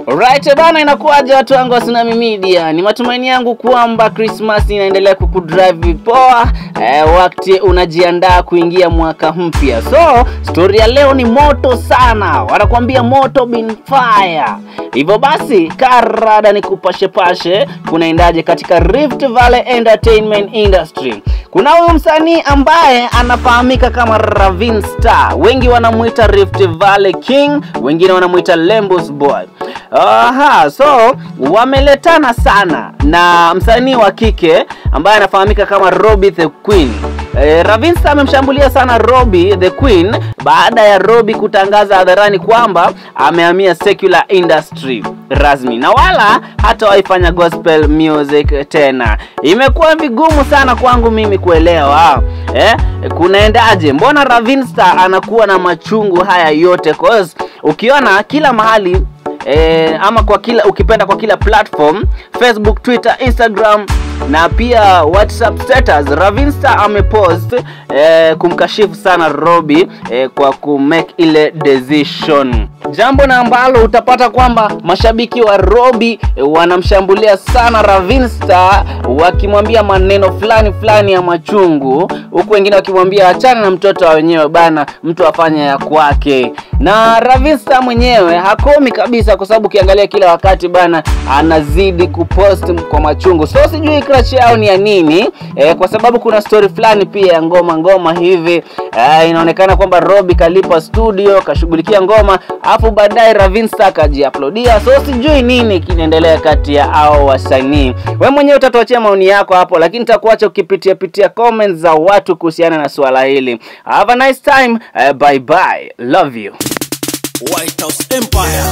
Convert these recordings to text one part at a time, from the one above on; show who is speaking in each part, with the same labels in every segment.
Speaker 1: Alright bana, inakuwaje watu wangu wa Tsunami Media? Ni matumaini yangu kwamba Christmas inaendelea kukudrive poa eh, wakati unajiandaa kuingia mwaka mpya. So story ya leo ni moto sana, wanakuambia moto bin fire. Hivyo basi karada ni kupashe pashe, kunaendaje katika Rift Valley Entertainment Industry. Kuna huyu msanii ambaye anafahamika kama Ravin Star, wengi wanamuita Rift Valley King, wengine wanamuita Lembus Boy. Aha, so wameletana sana na msanii wa kike ambaye anafahamika kama Robbie the Queen. E, Ravinsta amemshambulia sana Robbie the Queen baada ya Robbie kutangaza hadharani kwamba amehamia secular industry rasmi na wala hata waifanya gospel music tena. Imekuwa vigumu sana kwangu mimi kuelewa eh, kunaendaje? Mbona Ravinsta anakuwa na machungu haya yote? Cause ukiona kila mahali e, ama kwa kila ukipenda kwa kila platform Facebook, Twitter, Instagram na pia WhatsApp status Ravinsta amepost e, kumkashifu sana Robbie e, kwa kumake ile decision jambo na ambalo utapata kwamba mashabiki wa Robbie e, wanamshambulia sana Ravinsta wakimwambia maneno fulani fulani ya machungu, huku wengine wakimwambia achana na mtoto wa wenyewe bana, mtu afanye ya kwake. Na Ravinsta mwenyewe hakomi kabisa, kwa sababu ukiangalia kila wakati bana anazidi kupost kwa machungu, so sijui crush yao ni ya nini e, kwa sababu kuna story fulani pia ya ngoma ngoma hivi e, inaonekana kwamba Robbie kalipa studio kashughulikia ngoma afu baadaye Ravinsta akajiuploadia, so sijui nini kinaendelea kati ya hao wasanii. We mwenyewe utatuachia maoni yako hapo, lakini nitakuacha ukipitia pitia comments za watu kuhusiana na swala hili. Have a nice time. Uh, bye bye. Love you.
Speaker 2: White House Empire.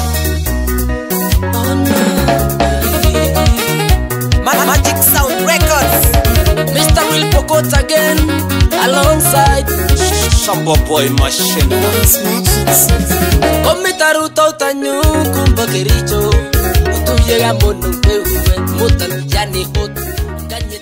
Speaker 2: Ma- Magic Sound Records. Mr. Real Pokot again, alongside Shamba Boy Machine. Komitaruta utanyukumba kericho utuyega mono kwewe mutan yani hot kanye